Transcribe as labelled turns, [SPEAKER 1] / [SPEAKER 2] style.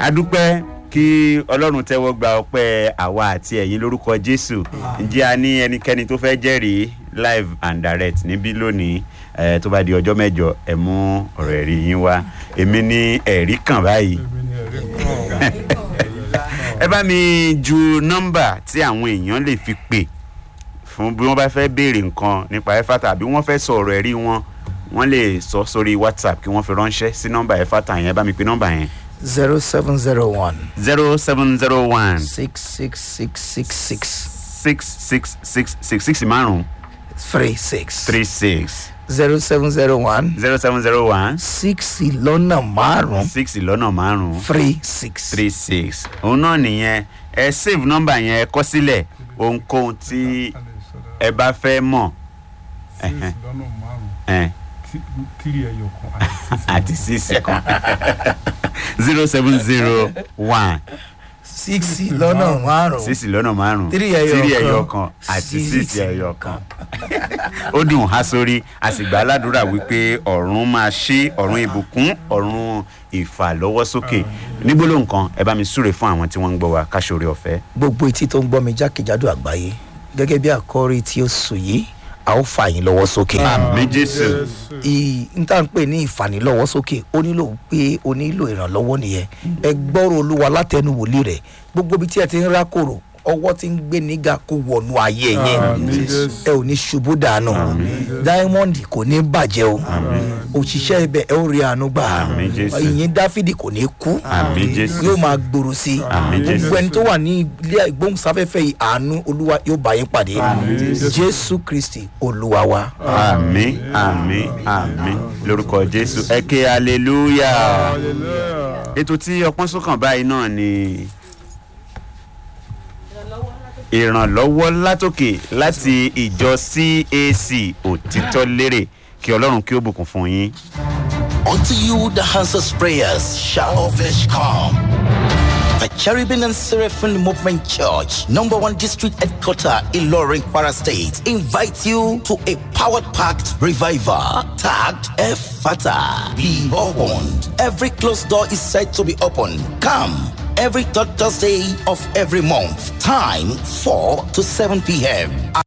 [SPEAKER 1] adúpẹ́ kí ọlọ́run tẹ́wọ́ gba ọpẹ́ àwa àti ẹ̀yin lórúkọ jésù ǹjẹ́ a ní ẹnikẹ́ni tó fẹ́ jẹ́rìí live and direct níbí lónìí eh, tó bá di ọjọ́ mẹ́jọ ẹ mú ọ̀rọ̀ ẹ̀rí yín wá èmi ní ẹ̀rí kan báyìí ẹ bá mi ju nọ́mbà tí àwọn èèyàn lè fi pè fún bí wọ́n bá fẹ́ béèrè nǹkan nípa ẹ̀fàtà àbí wọ́n fẹ́ sọ ọ̀rọ̀ ẹ̀rí wọn wọ́n lè sọ sórí whatsapp kí wọ́n fi ránṣẹ́ sí nọ́mbà ẹ̀fàtà yẹn ẹ bá mi pe nọ́mbà yẹn
[SPEAKER 2] zero seven zero one
[SPEAKER 1] zero seven zero one
[SPEAKER 2] six six six six six
[SPEAKER 1] six six six six six márùn
[SPEAKER 2] three six
[SPEAKER 1] three six
[SPEAKER 2] zero seven zero one
[SPEAKER 1] zero seven zero one
[SPEAKER 2] six lọ́nà márùn
[SPEAKER 1] six lọ́nà márùn
[SPEAKER 2] three six.
[SPEAKER 1] three six òun náà nìyẹn ẹ save nọ́mbà yẹn ẹ kọ́ sílẹ̀ ohunkóhun tí ẹ bá fẹ́ mọ̀
[SPEAKER 3] six lọ́nà márùn-ún
[SPEAKER 1] ẹ,
[SPEAKER 3] tí- tírì ẹyọ kan
[SPEAKER 1] àti
[SPEAKER 3] àti
[SPEAKER 1] six kan zero seven zero one
[SPEAKER 2] six lọ́nà márùn
[SPEAKER 1] six lọ́nà márùn
[SPEAKER 2] Three ẹyọ
[SPEAKER 1] three
[SPEAKER 2] kan,
[SPEAKER 1] ẹyọ kan àti
[SPEAKER 2] six
[SPEAKER 1] six ẹyọ kan ó dùn há sórí a sì gbà á ládùúrà wípé ọ̀run máa ṣí ọ̀run ìbùkún ọ̀run ìfàlọ́wọ́sókè nígbóló nǹkan ẹ bá mi súre fún àwọn tí wọ́n ń gbọ́ wa káṣoore ọ̀fẹ́.
[SPEAKER 2] gbogbo etí tó ń gbọ́ mi jákèjádò àgbáyé gẹ́gẹ́ bí àkọ́rí tí ó sùn yìí a ó fà yín lọ́wọ́ sókè.
[SPEAKER 1] àmì jésù
[SPEAKER 2] ì n tá n pè ní ìfànilọ́wọ́ sókè ó nílò pé o nílò ìrànlọ́wọ́ nìyẹn ẹ gbọ́rọ̀ olúwa látẹnu wòlíì rẹ̀ gbogbo ibi tí ẹ ti ń rákòrò ọwọ́ tí ń gbé nígà kó wọnú ayé yẹn
[SPEAKER 3] Àmín, Jésù.
[SPEAKER 2] ẹ ò ní ṣubú dànù diamond kò ní bàjẹ́ o òṣìṣẹ́ ibẹ̀ ẹ ó rí àánú gbà
[SPEAKER 1] Àmín, Jésù.
[SPEAKER 2] ìyìn dáfídì kò ní kú
[SPEAKER 1] àmì jésù
[SPEAKER 2] yóò máa gbòòrò sí i
[SPEAKER 1] Àmín, Jésù.
[SPEAKER 2] gbogbo ẹni tó wà ní ilé ìgbóhùnsáfẹ́fẹ́ yìí àánú olúwa yóò bá yín pàdé jésù kristi olúwa wa.
[SPEAKER 1] àmì àmì àmì lórúkọ jésù ẹ ké hallelujah
[SPEAKER 3] hallelujah.
[SPEAKER 1] ètò tí ọpọ́n sókàn báyìí náà ni ìrànlọ́wọ́ látòkè láti ìjọ cac òtítọ́ lérè kí ọlọ́run kí ó bùkún fún yín.
[SPEAKER 4] Unto you the answers prayers shall all flesh come. The Cherubim and Seraphim Movement Church, number one district headquarter in Loring, Para State, invites you to a powered packed revival tagged Efata. Be opened. Every closed door is said to be open. Come every third Thursday of every month. Time 4 to 7 p.m.